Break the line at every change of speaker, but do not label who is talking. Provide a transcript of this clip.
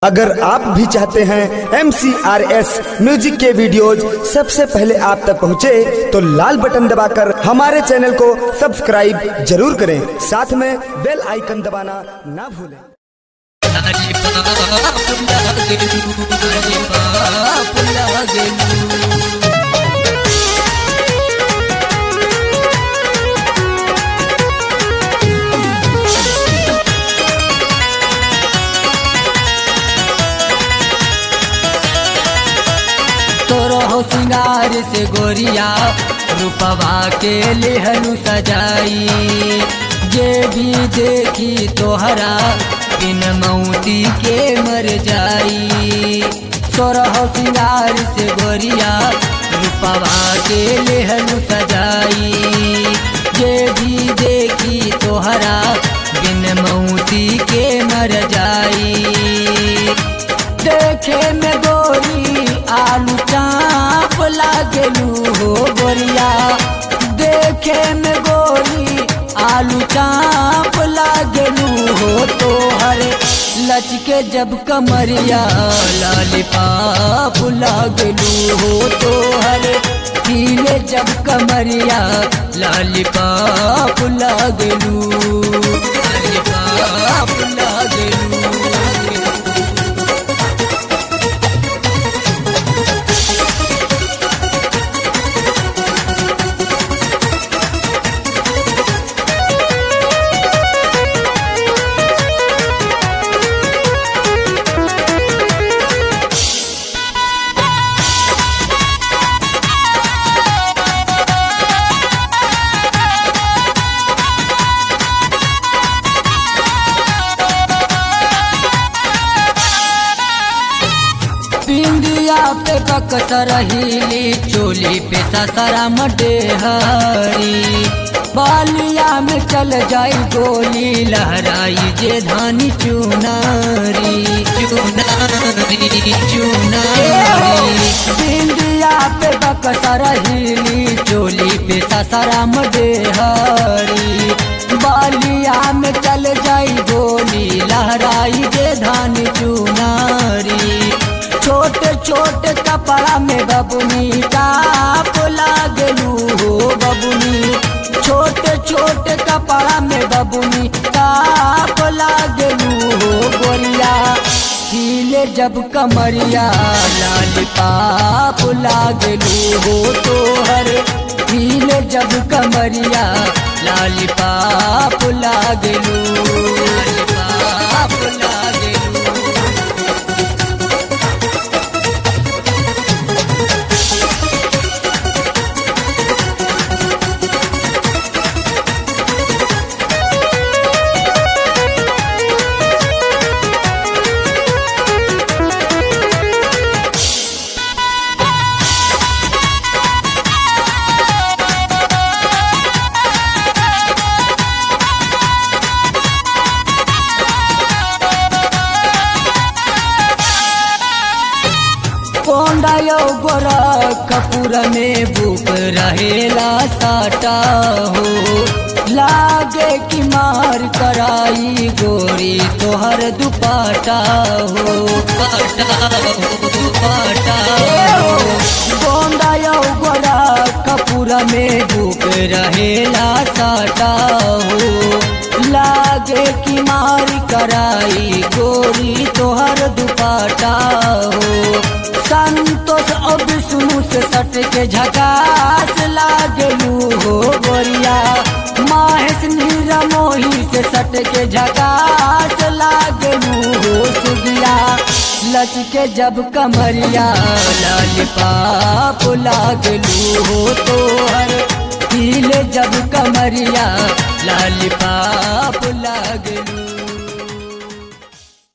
अगर आप भी चाहते हैं एम म्यूजिक के वीडियोज सबसे पहले आप तक पहुंचे, तो लाल बटन दबाकर हमारे चैनल को सब्सक्राइब जरूर करें साथ में बेल आइकन दबाना ना भूलें
तोरो सिंगार से गोरिया रूपवा के लेहनु सजाई जे भी देखी तोहरा बिन मौती के मर जाई तोरह सिंगार से गोरिया रूपवा के लेहनु सजाई जे भी देखी तोहरा बिन मौती के मर जाई देखे में गोरी आलू चाप लागेलू हो गोरिया देखे में गोरी आलू चाप लागेलू हो तोहर लचके जब कमरिया लालिपाप लागेलू हो तोहर पीले जब कमरिया लालिपाप लागेलू लालिपाप लागेलू बिंदिया पे बकसर हिली चोली पे ससरा मडेहरी बालिया में चल जाई गोली लहराई जे धानी चुनारी चुनारी चुनारी बिंदिया पे बकसर हिली चोली पे ससरा मडेहरी बालिया में चल जाई गोली लहराई जे धानी चुनारी छोटे छोटे कपड़ा में बबुनी टाप लागलू हो बबुनी छोटे छोटे कपड़ा में बबुनी टाप लागलू हो गोरिया हिले जब कमरिया लाल पाप लागलू हो तोहर हिले जब कमरिया लाल पाप लागलू लाल पाप लागलू कोंडायो गोरा कपूर में बुक रहेला साटा हो लागे कि मार कराई गोरी तोहर दुपाटा हो पाटा हो दुपाटा हो कोंडायो गोरा कपूर में बुक रहेला साटा हो लागे कि मार कराई गोरी तोहर दुपाटा हो संतोष और विष्णु से सट के झकास लागलू हो गोरिया माहेश नीरा मोही से सट के झकास लागलू हो सुगिया लचके जब कमरिया लाल पाप लागलू हो तोहर पीले जब कमरिया लाल पाप